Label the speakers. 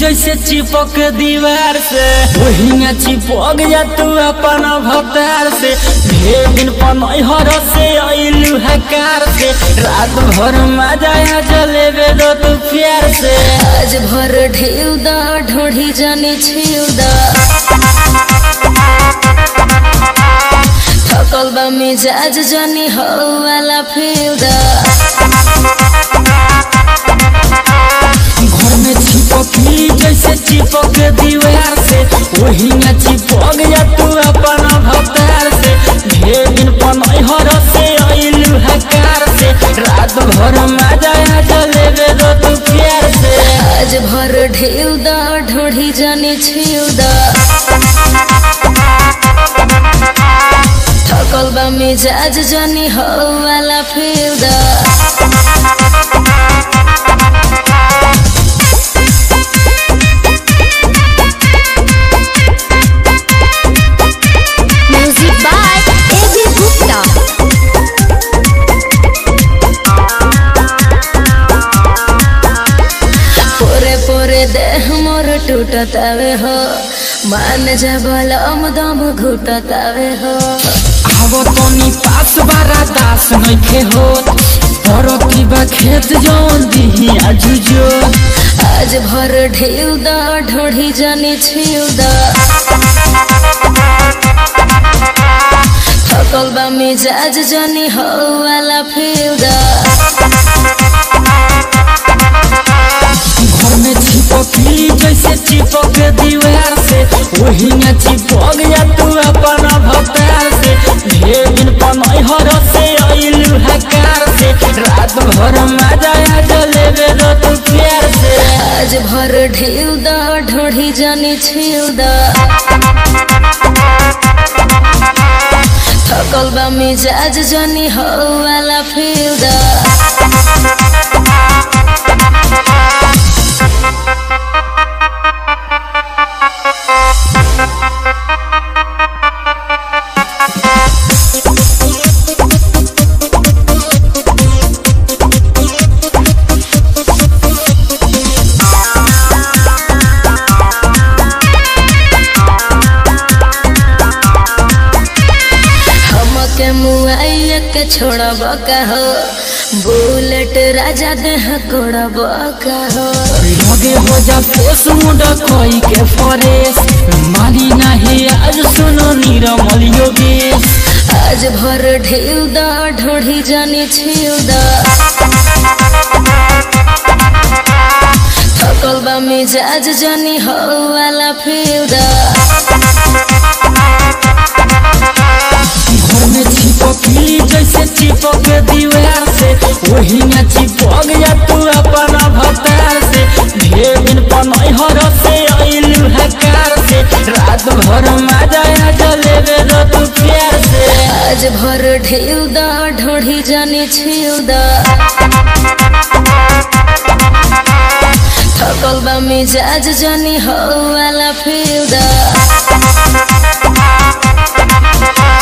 Speaker 1: जैसे चिपक दीवार से वही में चिपक जा तू अपन भतार से ढेर दिन पनहर से अइलू है कार से रात भर मजा आ जलेबे दो तू प्यार से
Speaker 2: आज भर ढेउ दा ढोढ़ी जाने छिउ दा थकल बा मिजाज जानी हो वाला फिउ दा
Speaker 1: घर में चिपकी जैसे चिपक दीवार से वही में चिपक जा तू अपन भतार से ढेर दिन पनहर से अइलू है कार से रात भर मजा आ जलेबे दो तू प्यार से
Speaker 2: आज भर ढेउ दा ढोढ़ी जाने छिउ दा थकल बा मिजाज जानी हो वाला फिउ दा
Speaker 3: Music by A.B. Gupta.
Speaker 2: पोरे पोरे देह मोर टूटतावे हो मान जा बलम दम घुटतावे हो
Speaker 1: आवो तनी पास बारा दास नइखे होत परती बा खेत जौन दिही आजुजो
Speaker 2: आज भर ढेउ दा ढोढ़ी जाने छिउ दा थकल बा मिजाज जानी हो वाला फिउ दा
Speaker 1: घर में चिपकी जैसे चिपक दीवार से वही में चिपक जा तू अपन भतार से ढेर दिन पनहर से अइलू है कार से रात भर मजा आ जलेबे दो तू प्यार से
Speaker 2: आज भर ढेउ दा ढोढ़ी जाने छिउ दा थकल बा मिजाज जानी हो वाला फिउ दा हमके मुआइया के छोड़ब का हो बुलेट राजा देह गोड़ब का हो
Speaker 1: लगे हो जा फेस मुंडा कोई के फरेस मारी नहीं आज सुनो नीरमल योगेश
Speaker 2: आज भर ढेउ दा ढोढ़ी जानी छिउ दा थकल बा मिजाज जानी हो वाला फिउ दा
Speaker 1: घर में चिपकी जैसे चिपक दीवार से वही में चिपक जा तू अपन भतार से ढेर दिन पनहर से अइलू है कार से रात भर मजा आ जलेबे दो तू प्यार से
Speaker 2: आज भर ढेउ दा ढोढ़ी जानी छिउ दा थकल बा मिजाज जानी हो वाला फिउ दा